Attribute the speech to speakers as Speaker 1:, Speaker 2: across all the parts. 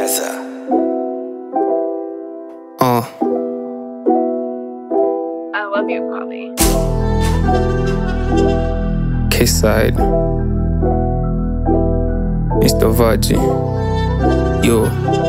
Speaker 1: Cheza.
Speaker 2: Uh,
Speaker 3: I love you, Bobby.
Speaker 2: K side. Mr. Vaji. Yo.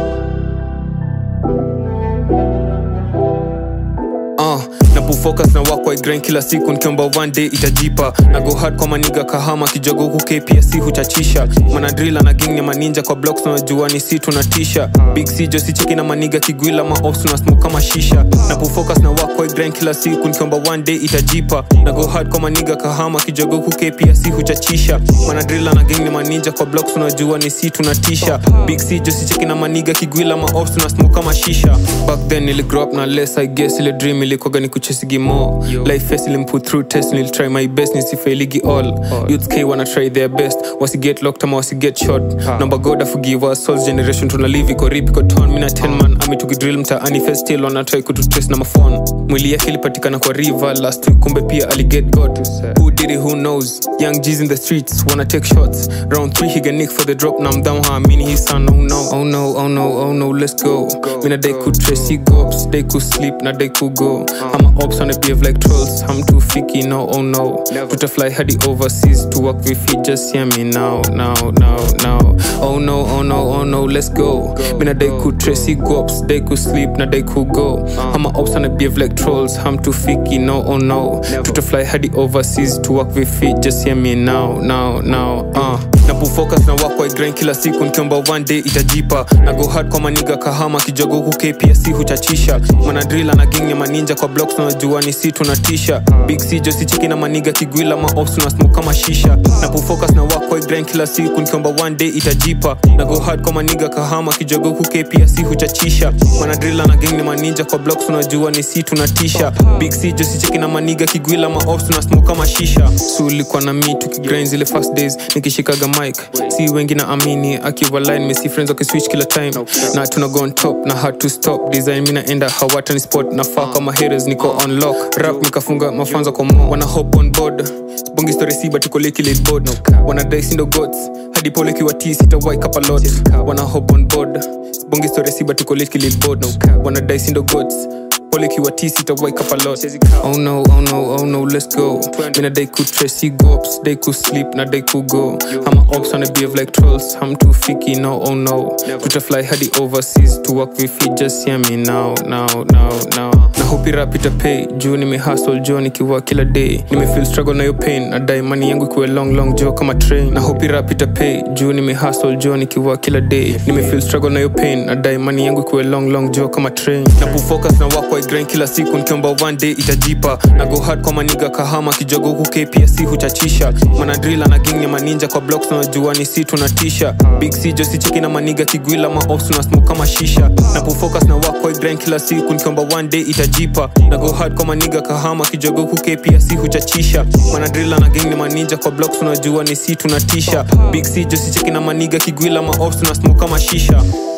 Speaker 2: Uh, napofocus na wakwa grind kila siku nikiomba one day itajipa na go hard kwa maniga kahama kijogo huku kpsc huchachisha manadrila na gang ya maninja kwa blocks unajua ni si tunatisha big c josi chiki na maniga kigwila maops na smoke kama shisha napofocus na wakwa grind kila siku nikiomba one day itajipa na go hard kwa maniga kahama kijogo huku kpsc huchachisha manadrila na gang ya maninja kwa blocks unajua ni si tunatisha big c josi chiki na maniga kigwila maops na smoke kama shisha back then nili grow up na less i guess ile dream ilikoga ni kuchesigi more life face ilimput through test nil try my best nisifailigi all youths k wanna try their best wasiget locked ama wasiget shot number god aforgive us souls generation tuna live iko rip iko ton mina 10 man ami tukidrill mtaani first still wana try kututrace na mafon mwili yake ilipatikana kwa river last week kumbe pia aliget god who did it who knows young g's in the streets wanna take shots round 3 he get nick for the drop now i'm down how mean his son oh no oh no oh no oh no let's go mina they could trace he gops they could sleep na they could go i'm a ops on a behave like trolls i'm too ficky no oh no put a fly hadi overseas to work with feet just hear me now now now now oh no oh no oh no let's go mina they could trace he gops they could sleep na they could go i'm a ops on a behave like trolls i'm too ficky no oh no put a fly hadi overseas to work with feet just hear me now now now uh napofocus na wakwa grind kila siku nikiomba one day itajipa na go hard kwa maniga kahama kijogo huku kpsc huchachisha manadrila na gang ya maninja kwa blocks unajua ni si tunatisha big c josi chiki na maniga kigwila maops na smoke kama shisha napofocus na wakwa grind kila siku nikiomba one day itajipa na go hard kwa maniga kahama kijogo huku kpsc huchachisha manadrila na gang ya maninja kwa blocks unajua ni si tunatisha big c josi chiki na maniga kigwila maops na smoke kama shisha so ulikuwa na mi tukigrind zile first days nikishikaga mic si wengi na amini akiwa line mesi friends wakiswitch kila time na tuna go on top na hard to stop design mi naenda hawatani spot na faa kama haters niko on lock rap nikafunga mafanza kwa mo wana hop on board bongi story si but koleki lead board wana dai sindo gods hadi pole kiwa t sita wake up a lot wana hop on board bongi story si but koleki lead board wana dai sindo gods pole kiwa t sita wake up a lot oh no oh no oh no let's go mina they could trace he gops they could sleep na they could go i'm a ops on a behave like trolls i'm too ficky no oh no put a fly hadi overseas to work with feet just hear me now now now now na hope rap ita pay juu nime hustle jo nikiwa kila day nime feel struggle na yo pain na dai money yangu ikuwe long long jo kama train na hope rap ita pay juu nime hustle jo nikiwa kila day nime feel struggle na yo pain na dai money yangu ikuwe long long jo kama train na kufocus na wakwa grind kila siku nikiomba one day itajipa na go hard kwa maniga kahama kijogo huku kpsc huchachisha manadrila na gang ya maninja kwa blocks unajua ni si tunatisha big c josi cheki na maniga kigwila maops na smoke kama shisha na kufocus na wakwa grind kila siku nikiomba one day itajipa na go hard kwa maniga kahama kijogo huku kpsc huchachisha manadrila na gang ya maninja kwa blocks unajua ni si tunatisha big c josi cheki na maniga kigwila maops na smoke kama shisha